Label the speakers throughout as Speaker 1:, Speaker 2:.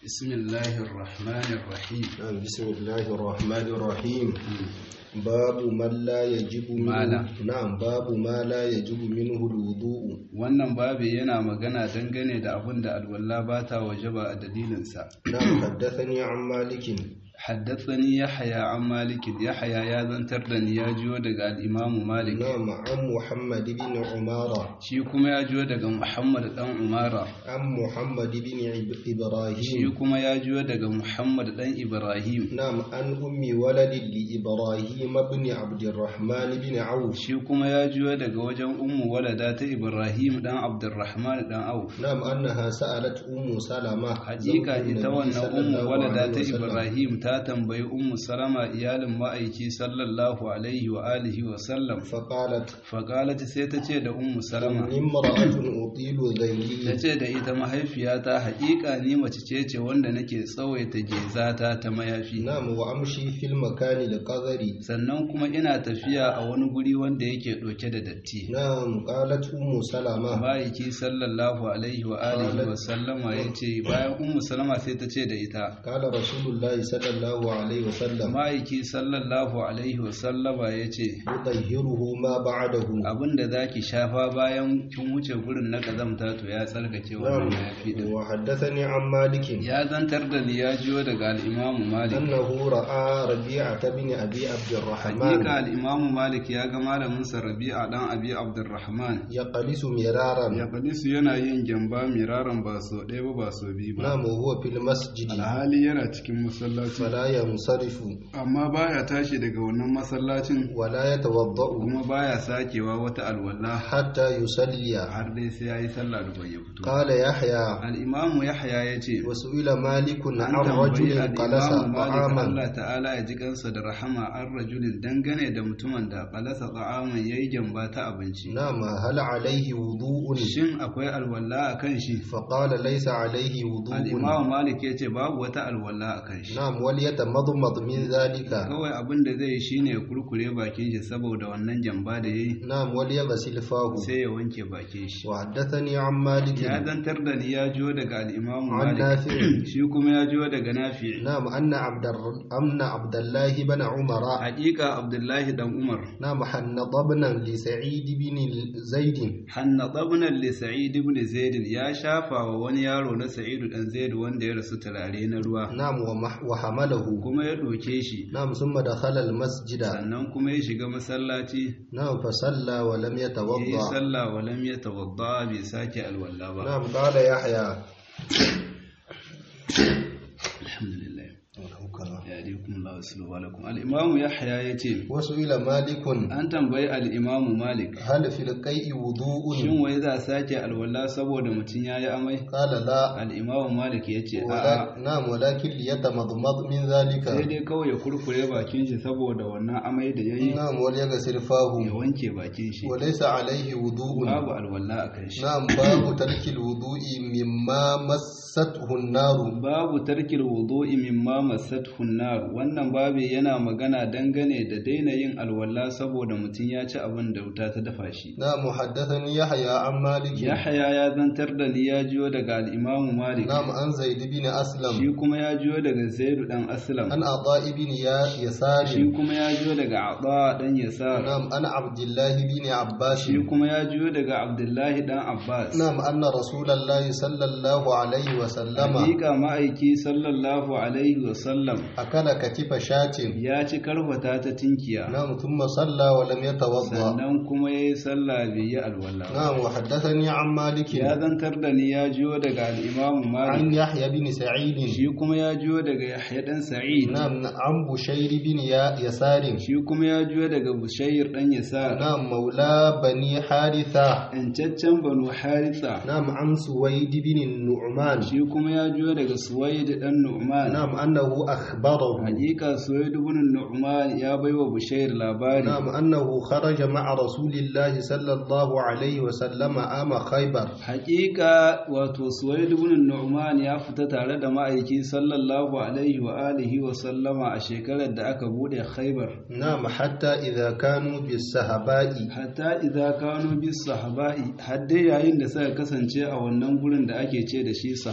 Speaker 1: بسم الله الرحمن الرحيم
Speaker 2: نعم بسم الله الرحمن الرحيم باب من لا يجب منه
Speaker 1: ما لا.
Speaker 2: نعم باب ما لا يجب منه الوضوء
Speaker 1: wannan babi yana magana dangane da abin da alwala ba ta wajaba a dalilinsa
Speaker 2: نعم حدثني عن مالك
Speaker 1: haddathani yahya an malik yahya ya zantar da ni ya jiyo daga al-imamu malik
Speaker 2: نعم عن محمد بن عمارة
Speaker 1: shi kuma ya jiyo daga muhammad dan umara
Speaker 2: عن محمد بن عب-
Speaker 1: shi
Speaker 2: إبراهيم
Speaker 1: kuma ya jiyo daga muhammad dan ibrahim
Speaker 2: نعم عن أم ولد لإبراهيم بن عبد الرحمن بن عوف
Speaker 1: shi kuma ya jiyo daga wajen ummu walada ta ibrahim dan abdurrahman dan auf
Speaker 2: نعم أنها سألت أم سلمة
Speaker 1: hakika
Speaker 2: زوج
Speaker 1: ita
Speaker 2: النبي
Speaker 1: wannan
Speaker 2: صلى
Speaker 1: ummu
Speaker 2: الله
Speaker 1: walada
Speaker 2: عليه
Speaker 1: ta
Speaker 2: وسلم.
Speaker 1: ibrahim ta tambayi ummu salama iyalin ma'aiki sallallahu alaihi wa alihi wa sallam
Speaker 2: فقالت
Speaker 1: faqalat sai ta ce da ummu salama
Speaker 2: إني امرأة أطيل
Speaker 1: ta
Speaker 2: ذيلي
Speaker 1: ce da ita mahaifiyata hakika ni mace ce ce wanda nake tsawaita gezata ta mayafi
Speaker 2: نعم وأمشي في المكان القذري
Speaker 1: sannan kuma ina tafiya a wani guri wanda yake ɗauke da datti
Speaker 2: نعم قالت أم سلمة
Speaker 1: ma'aiki sallallahu alaihi wa alihi wa sallama ya ce bayan ummu salama sai ta ce da ita
Speaker 2: قال رسول الله صلى الله عليه وسلم
Speaker 1: ma'aiki sallallahu alaihi wa sallama ya ce
Speaker 2: يطهره ما بعده
Speaker 1: abinda za ki shafa bayan kin wuce gurin na kazamta to ya tsarkake wannan
Speaker 2: نعم
Speaker 1: mayafi din
Speaker 2: وحدثني عن مالك
Speaker 1: ya zantar da ni ya jiyo daga al'imamu malik
Speaker 2: أنه رأى ربيعة بن أبي عبد الرحمن
Speaker 1: hakika al'imamu malik ya ga malaminsa rabi'a dan abi abdurrahman
Speaker 2: يقلس مرارا
Speaker 1: ya kadisu yana yin gyamba miraran ba so ɗaya ba ba so biyu ba
Speaker 2: نعم وهو في المسجد
Speaker 1: alhali yana cikin masallaci
Speaker 2: فلا ينصرف
Speaker 1: amma baya tashi daga wannan masallacin
Speaker 2: ولا يتوضأ
Speaker 1: kuma baya sakewa wata alwala
Speaker 2: حتى يصلي
Speaker 1: har dai sai ya yi sallah da bai fito
Speaker 2: قال يحيى
Speaker 1: al'imamu yahya ya ce
Speaker 2: وسئل مالك
Speaker 1: an
Speaker 2: عن
Speaker 1: tambayi
Speaker 2: رجل قلس
Speaker 1: al'imamu malik
Speaker 2: طعاما
Speaker 1: Allah ta'ala ya ji kansa da rahama an rajulin dangane da mutumin da kalasa ta'aman ya yi gyamba ta abinci
Speaker 2: نعم هل عليه وضوء
Speaker 1: shin akwai alwala a kan shi
Speaker 2: فقال ليس عليه وضوء
Speaker 1: al'imamu malik ya ce babu wata alwala a kan shi
Speaker 2: نعم وليتمضمض من ذلك
Speaker 1: kawai abin da zai yi shine ya kurkure bakin shi saboda wannan gyamba da ya yi
Speaker 2: نعم وليغسل فاه
Speaker 1: sai ya wanke bakin shi
Speaker 2: وحدثني عن مالك
Speaker 1: ya zantar da ni ya jiyo daga al'imamu
Speaker 2: عن
Speaker 1: malik
Speaker 2: نافع
Speaker 1: shi kuma ya jiyo daga nafi
Speaker 2: نعم أن عبد الر... أن عبد الله بن عمر
Speaker 1: hakika abdullahi dan umar
Speaker 2: نعم حنط ابنا لسعيد بن زيد
Speaker 1: hanna tsabnan li sa'id ibn zaid ya shafa wa wani yaro na sa'idu dan zaid wanda ya rasu turare na ruwa
Speaker 2: نعم ومح... وحمله
Speaker 1: kuma ya ɗauke shi
Speaker 2: نعم ثم دخل المسجد
Speaker 1: sannan kuma ya shiga masallaci
Speaker 2: نعم فصلى ولم
Speaker 1: ya yi
Speaker 2: يتوضأ
Speaker 1: sallah wa lam yatawadda bai sake alwala ba
Speaker 2: نعم قال يحيى
Speaker 1: alhamdulillah ya alaikum Allah wasu alaikum al-imam yahya yace
Speaker 2: وسئل مالك
Speaker 1: an tambayi al-imam malik
Speaker 2: هل في القيء وضوء
Speaker 1: shin wai za a sake alwala saboda mutum yayi amai
Speaker 2: قال لا
Speaker 1: al-imam malik yace a'a
Speaker 2: ولا نعم ولكن ليتمضمض من ذلك
Speaker 1: sai dai kawai ya kurkure bakin shi saboda wannan amai da yayi
Speaker 2: نعم وليغسل
Speaker 1: ya
Speaker 2: فاه
Speaker 1: wanke bakin shi
Speaker 2: وليس عليه وضوء
Speaker 1: babu alwala a kan shi
Speaker 2: نعم باب ترك الوضوء مما مسته النار
Speaker 1: babu tarkil wudu'i mimma massathu nar wannan babi yana magana dangane da daina yin alwala saboda mutum ya ci abin da wuta ta dafa shi
Speaker 2: نعم حدثني يحيى عن مالك
Speaker 1: Yahaya ya zantar da ni ya jiyo daga al-Imam Malik
Speaker 2: نعم عن زيد بن أسلم
Speaker 1: shi kuma ya jiyo daga Zaid dan Aslam
Speaker 2: عن عطاء بن يا- يسار
Speaker 1: shi kuma ya jiyo daga Ata dan Yasar
Speaker 2: نعم عن عبد الله بن عباس
Speaker 1: shi kuma ya jiyo daga Abdullahi dan Abbas
Speaker 2: نعم أن رسول الله صلى الله عليه وسلم
Speaker 1: Hakika ma'aiki sallallahu alaihi wa sallam
Speaker 2: أكل كتف شاة
Speaker 1: ya ci karfata ta tinkiya
Speaker 2: نعم ثم صلى ولم يتوضأ
Speaker 1: sannan kuma ya yi sallah bai yi alwala ba.
Speaker 2: نعم وحدثني عن مالك
Speaker 1: ya zantar da ni ya jiyo daga al'imamu malik
Speaker 2: عن يحيى بن سعيد
Speaker 1: shi kuma ya jiyo daga yahya dan sa'id
Speaker 2: نعم عن بشير بن يا- يسار
Speaker 1: shi kuma ya jiyo daga bushayir dan yasar
Speaker 2: نعم مولى بني حارثة
Speaker 1: yancaccen banu haritha
Speaker 2: نعم عن سويد بن النعمان
Speaker 1: shi kuma ya jiyo daga suwaid dan nu'man
Speaker 2: نعم أنه أخبره
Speaker 1: hakika suwaid ibn nu'man ya baiwa bushayir labari
Speaker 2: نعم أنه خرج مع رسول الله صلى الله عليه وسلم عام خيبر
Speaker 1: hakika wato suwaid ibn nu'man ya fita tare da ma'aiki sallallahu alaihi wa alihi wa sallama a shekarar da aka bude khaybar
Speaker 2: نعم حتى إذا كانوا بالسهباء
Speaker 1: hatta idza kanu bis sahaba'i har dai yayin da suka kasance a wannan gurin da ake ce da shi sahaba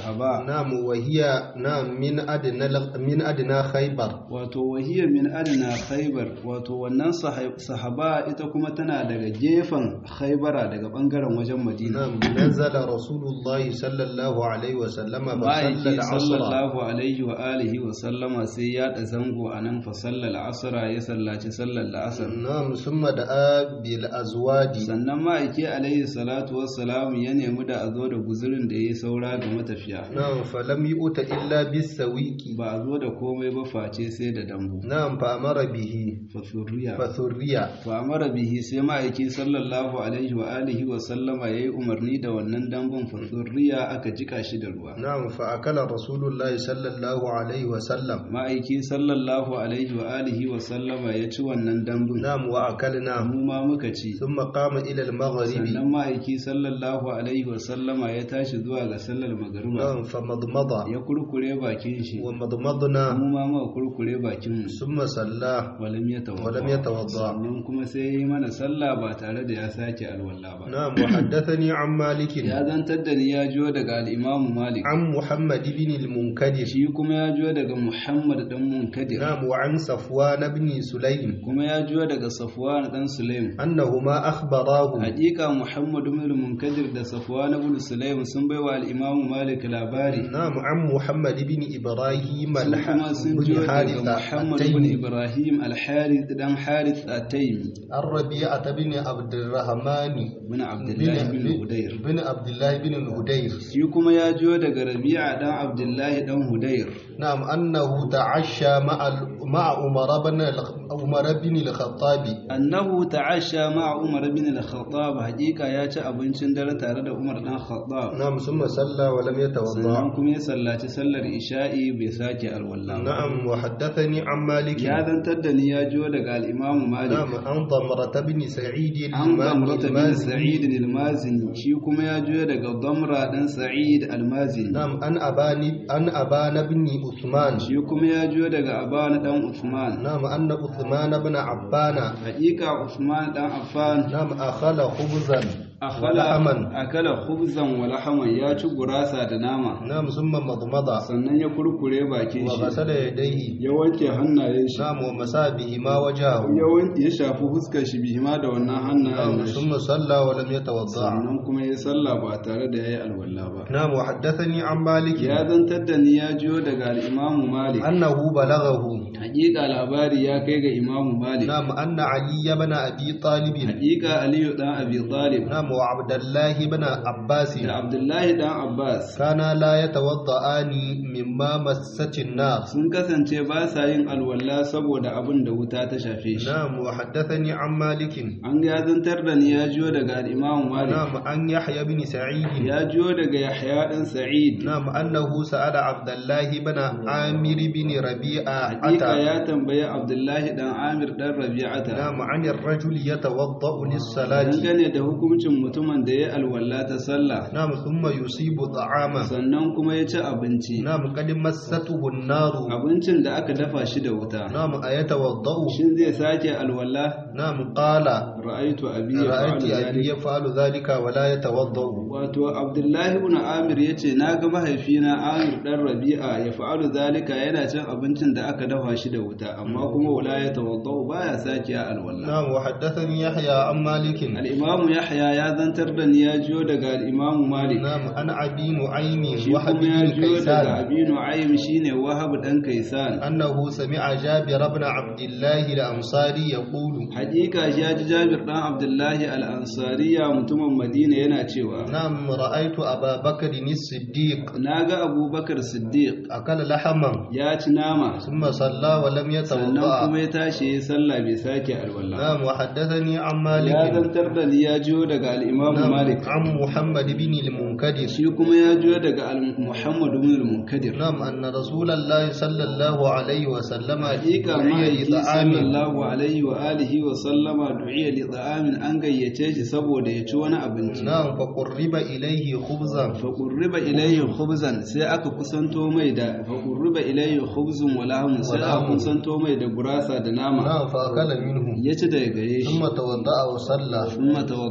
Speaker 1: sahaba
Speaker 2: نعم وهي نعم من أدنى من أدنى خيبر
Speaker 1: wato wahiyar min adana khaybar wato wannan sahai- sahaba ita kuma tana daga gefen khaybara daga bangaren wajen madina
Speaker 2: نعم نزل رسول الله صلى الله عليه وسلم فصلى
Speaker 1: ma'aiki
Speaker 2: العصر
Speaker 1: sallallahu alaihi wa alihi wa sallama sai ya da zango a nan fa sallal asra ya sallaci sallar la'asar
Speaker 2: نعم ثم دعا بالأزواج
Speaker 1: sannan ma'aiki alaihi salatu wassalamu ya nemi da a zo da guzurin da ya saura ga matafiya
Speaker 2: نعم فلم يؤت إلا بالسويق
Speaker 1: ba a zo da komai ba face sai da dambu
Speaker 2: نعم فأمر به
Speaker 1: fasuriya
Speaker 2: فثريا
Speaker 1: fa amara bihi sai ma'aiki sallallahu alaihi wa alihi wa sallama yayi umarni da wannan dambun fasuriya aka jika shi da ruwa
Speaker 2: نعم فأكل رسول الله صلى الله عليه وسلم
Speaker 1: ma'aiki sallallahu alaihi wa alihi wa sallama ya ci wannan dambun
Speaker 2: نعم وأكلنا
Speaker 1: mu ma muka ci
Speaker 2: ثم قام إلى المغرب
Speaker 1: sannan ma'aiki sallallahu alaihi wa sallama ya tashi zuwa ga sallar magariba
Speaker 2: نعم فمضمض
Speaker 1: ya kurkure bakin shi
Speaker 2: ومضمضنا
Speaker 1: mu ma muka kurkure bakin mu
Speaker 2: ثم صلى
Speaker 1: walam yatawadda
Speaker 2: ولم يتوضأ
Speaker 1: sannan kuma sai ya yi mana sallah ba tare da ya sake alwala ba
Speaker 2: نعم وحدثني عن مالك
Speaker 1: ya zantar da ni ya jiyo daga al'imamu malik
Speaker 2: عن محمد بن المنكدر
Speaker 1: shi kuma ya jiyo daga muhammad dan munkadir
Speaker 2: نعم وعن صفوان بن سليم
Speaker 1: kuma ya jiyo daga safwan dan sulaim
Speaker 2: أنهما أخبراه
Speaker 1: hakika muhammad ibn munkadir da safwan ibn sulaim sun baiwa al'imamu malik labari
Speaker 2: نعم عن محمد بن إبراهيم
Speaker 1: su kuma sun jiyo
Speaker 2: بن
Speaker 1: daga
Speaker 2: حارثة
Speaker 1: muhammad ibn
Speaker 2: التيمي
Speaker 1: ibrahim al-harith dan harith at-taymi
Speaker 2: الربيعة بن عبد الرحمن
Speaker 1: ibn abdullah ibn hudayr
Speaker 2: بن عبد الله بن الهدير
Speaker 1: shi kuma ya jiyo daga rabi'a dan abdullahi dan hudayr
Speaker 2: نعم أنه تعشى مع ال- مع عمر بن الخ- عمر بن الخطاب
Speaker 1: annahu ta'asha ma'a Umar bin al-Khattab hakika ya ci abincin dare tare da Umar dan Khattab
Speaker 2: نعم ثم صلى ولم يتوضأ
Speaker 1: sannan kuma ya sallaci sallar isha'i bai sake alwala ba
Speaker 2: نعم وحدثني عن مالك
Speaker 1: ya zantar da ni ya jiyo daga al-Imam Malik
Speaker 2: نعم عن ضمرة بن سعيد
Speaker 1: an gamrata bin
Speaker 2: المازني
Speaker 1: Sa'id al-Mazini shi kuma ya jiyo daga Damra dan Sa'id al-Mazini
Speaker 2: نعم عن أبان عن أبان بن عثمان
Speaker 1: shi kuma ya jiyo daga Aban dan Uthman
Speaker 2: نعم أن عثمان بن عبان
Speaker 1: hakika Uthman dan Affan
Speaker 2: نعم أخل خبزا
Speaker 1: akala
Speaker 2: ولحما
Speaker 1: akala khubzan wa lahaman ya ci gurasa da nama
Speaker 2: نعم ثم مضمض
Speaker 1: sannan ya kurkure bakin shi
Speaker 2: وغسل يديه
Speaker 1: ya wanke hannayen shi
Speaker 2: نعم ومسى بهما وجهه
Speaker 1: ya wanke ya shafi fuskar shi bihima da wannan hannayen
Speaker 2: نعم
Speaker 1: nashi
Speaker 2: ثم صلى ولم يتوضأ
Speaker 1: sannan kuma ya sallah ba tare da yayi alwala ba
Speaker 2: نعم وحدثني عن مالك
Speaker 1: ya zantar da ni ya jiyo daga al-Imam Malik
Speaker 2: أنه بلغه
Speaker 1: hakika labari ya kai ga Imam Malik
Speaker 2: نعم أن علي بن أبي طالب
Speaker 1: hakika Aliyu dan Abi Talib
Speaker 2: نعم وعبد الله بن عباس
Speaker 1: da Abdullahi dan Abbas
Speaker 2: كانا لا يتوضأان مما مست النار
Speaker 1: sun kasance ba sa yin alwala saboda abin da wuta ta shafe shi
Speaker 2: نعم وحدثني عن مالك
Speaker 1: an ya zantar da ni ya jiyo daga al-Imam Malik
Speaker 2: نعم عن يحيى بن سعيد
Speaker 1: ya jiyo daga Yahya dan Sa'id
Speaker 2: نعم أنه سأل عبد الله بن عامر بن ربيعة
Speaker 1: hakika ya tambayi Abdullahi dan Amir dan Rabi'ata
Speaker 2: نعم عن الرجل يتوضأ للصلاة
Speaker 1: dangane da hukuncin mutumin da ya alwala ta sallah
Speaker 2: نعم ثم يصيب طعاما
Speaker 1: sannan kuma ya ci abinci
Speaker 2: نعم قد مسته النار
Speaker 1: abincin da aka dafa shi da wuta
Speaker 2: نعم أيتوضأ
Speaker 1: shin zai sake alwala
Speaker 2: نعم قال
Speaker 1: ra'aitu abi ya
Speaker 2: رأيت
Speaker 1: fa'alu
Speaker 2: أبي
Speaker 1: zalik
Speaker 2: يفعل ذلك ولا يتوضأ
Speaker 1: wato Abdullahi ibn Amir yace naga mahaifina Amir dan Rabi'a ya fa'alu zalika yana cin abincin da aka dafa shi da wuta amma kuma wala ya tawaddau baya sake alwala
Speaker 2: نعم وحدثني يحيى عن مالك
Speaker 1: al-Imam Yahya ya zantar da ni ya jiyo daga al-Imam Malik
Speaker 2: نعم عن أبي نعيم
Speaker 1: shi
Speaker 2: وهب
Speaker 1: kuma ya
Speaker 2: بن
Speaker 1: jiyo daga
Speaker 2: كيسان
Speaker 1: Abi Nu'aym shine Wahab dan Kaisan
Speaker 2: أنه سمع جابر بن عبد الله الأنصاري يقول
Speaker 1: Hakika shi ya ji Jabir dan Abdullahi al-Ansariya mutumin Madina yana cewa
Speaker 2: نعم رأيت أبا بكر الصديق
Speaker 1: naga Abubakar Siddiq
Speaker 2: أكل لحما
Speaker 1: ya ci nama
Speaker 2: ثم صلى ولم
Speaker 1: sannan
Speaker 2: يتوضأ
Speaker 1: kuma ya tashi ya sallah bai sake alwala
Speaker 2: نعم وحدثني عن
Speaker 1: ya
Speaker 2: مالك
Speaker 1: zantar da ni ya jiyo daga al-Imam
Speaker 2: نعم
Speaker 1: Malik
Speaker 2: عن محمد بن المنكدر
Speaker 1: shi kuma ya jiyo daga al-Muhammad ibn al-Munkadir
Speaker 2: نعم أن رسول الله صلى الله عليه وسلم
Speaker 1: hakika
Speaker 2: دعي
Speaker 1: ma'aiki
Speaker 2: لطعام
Speaker 1: sallallahu alaihi wa alihi wa sallama du'iya li ta'amin an gayyace shi saboda ya ci wani abinci
Speaker 2: نعم فقرب إليه خبزا
Speaker 1: faƙurriba ilayhi khubzan sai aka kusanto mai da faƙurriba ilayhi khubzun wa lahmun sai aka
Speaker 2: lahmun.
Speaker 1: kusanto mai da gurasa da nama
Speaker 2: نعم فأكل منه
Speaker 1: ya ci daga gare shi
Speaker 2: ثم توضأ وصلى
Speaker 1: thumma tawadda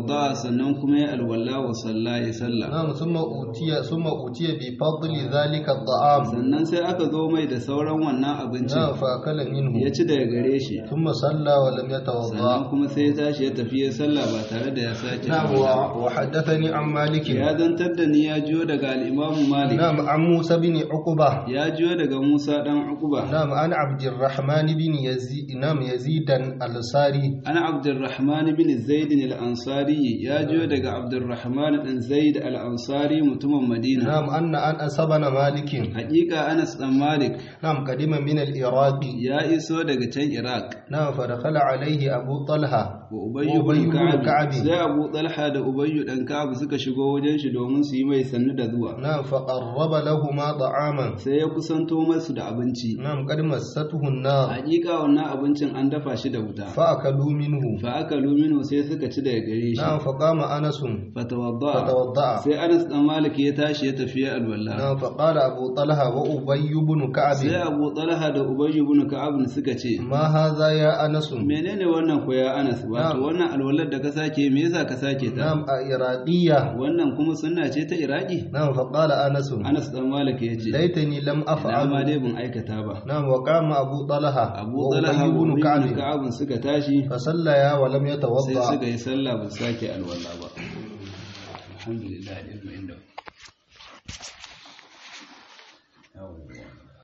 Speaker 1: sannan kuma ya alwala wa salla ya salla
Speaker 2: نعم ثم أوتي ثم أوتي بفضل ذلك الطعام
Speaker 1: sannan sai aka zo mai da sauran wannan
Speaker 2: نعم
Speaker 1: abincin
Speaker 2: فأكل منه
Speaker 1: ya ci daga gare shi
Speaker 2: ثم صلى ولم يتوضأ
Speaker 1: sannan kuma sai ya tashi ya tafi ya salla ba tare da ya sake
Speaker 2: نعم
Speaker 1: alwala ba.
Speaker 2: و- وحدثني عن مالك
Speaker 1: ya zantar da ni ya jiyo daga al'imamu malik
Speaker 2: نعم عن موسى بن عقبة
Speaker 1: ya jiyo daga musa dan uquba
Speaker 2: نعم عن عبد الرحمن بن يزيد نعم يزيد الأنصاري
Speaker 1: ana abdurrahman bin zaid al-ansari ya jiyo daga abdurrahman bin zaid al-ansari mutumin madina
Speaker 2: نعم أن أنس بن مالك
Speaker 1: hakika anas dan malik
Speaker 2: نعم قدم من العراق
Speaker 1: ya iso daga can iraq
Speaker 2: نعم فدخل عليه أبو طلحة
Speaker 1: wa ubayyu
Speaker 2: Ubayyu
Speaker 1: bin
Speaker 2: bin
Speaker 1: ka'ab
Speaker 2: Ka'ab.
Speaker 1: sai abu talha da ubayyu dan ka'ab suka shigo wajen shi domin su yi mai sannu da zuwa
Speaker 2: نعم فقرب لهما طعاما
Speaker 1: sai ya kusanto masu da abinci
Speaker 2: نعم قد مسته النار
Speaker 1: hakika wannan abincin an dafa shi da wuta
Speaker 2: فأكلوا منه
Speaker 1: fa aka luminu sai suka ci daga gare shi
Speaker 2: نعم فقام أنس
Speaker 1: fatawadda
Speaker 2: فتوضأ
Speaker 1: sai anas dan malik ya tashi ya tafi ya alwala
Speaker 2: نعم فقال أبو طلحة وأبي بن
Speaker 1: sai
Speaker 2: كعب
Speaker 1: abu talha da ubayyu bin ka'ab suka ce
Speaker 2: ما هذا يا أنس
Speaker 1: menene wannan ko ya anas wato
Speaker 2: Na'am.
Speaker 1: wannan alwalar da ka sake me yasa ka sake ta
Speaker 2: نعم إرادية
Speaker 1: wannan kuma sunna ce ta iraki
Speaker 2: نعم فقال أنس
Speaker 1: anas dan malik ya ce
Speaker 2: ليتني لم
Speaker 1: ina ma
Speaker 2: أفعل
Speaker 1: dai ban aikata ba
Speaker 2: نعم وقام أبو طلحة
Speaker 1: abu talha
Speaker 2: وأبي بن
Speaker 1: bin
Speaker 2: كعب
Speaker 1: ka'ab suka tashi
Speaker 2: فصليا ولم
Speaker 1: sai
Speaker 2: يتوضأ
Speaker 1: suka yi sallah ba su sake alwala ba alhamdulillah ilmu inda